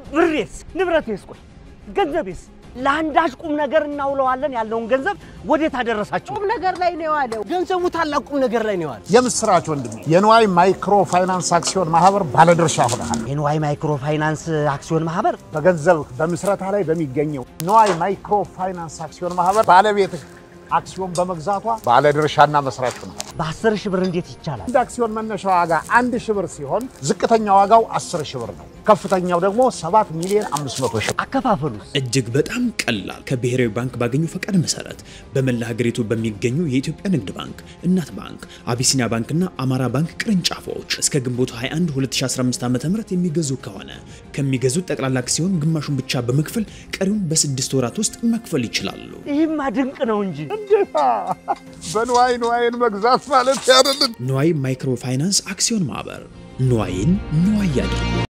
ብሬስ፣ ንብረቴስ፣ ቆይ ገንዘቤስ ለአንዳች ቁም ነገር እናውለዋለን ያለውን ገንዘብ ወዴት አደረሳችሁ? ቁም ነገር ላይ ነው የዋለው። ገንዘቡ ታላቅ ቁም ነገር ላይ ነው የዋለው። የምስራች ወንድሜ የንዋይ ማይክሮ ፋይናንስ አክሲዮን ማህበር ባለድርሻ ሆነሃል። የንዋይ ማይክሮ ፋይናንስ አክሲዮን ማህበር በገንዘብ በምስረታ ላይ በሚገኘው ንዋይ ማይክሮ ፋይናንስ አክሲዮን ማህበር ባለቤትህ አክሲዮን በመግዛቷ ባለድርሻና መስራች ሆነሃል። በአስር ሺህ ብር እንዴት ይቻላል? አንድ አክሲዮን መነሻ ዋጋ አንድ ሺህ ብር ሲሆን ዝቅተኛ ዋጋው አስር ሺህ ብር ነው። ከፍተኛው ደግሞ ሰባት ሚሊዮን አምስት መቶ ሺህ ብር። አከፋፈሉስ እጅግ በጣም ቀላል። ከብሔራዊ ባንክ ባገኙ ፈቃድ መሰረት በመላ ሀገሪቱ በሚገኙ የኢትዮጵያ ንግድ ባንክ፣ እናት ባንክ፣ አቢሲኒያ ባንክና አማራ ባንክ ቅርንጫፎች እስከ ግንቦት 21 2015 ዓ ም የሚገዙ ከሆነ ከሚገዙት ጠቅላላ አክሲዮን ግማሹን ብቻ በመክፈል ቀሪውን በስድስት ወራት ውስጥ መክፈል ይችላሉ። ይህማ ድንቅ ነው እንጂ እንዴታ! በንዋይ ንዋይን መግዛት ማለት ያደልን ንዋይ ማይክሮ ፋይናንስ አክሲዮን ማህበር ንዋይን ንዋይ ያድርጉ።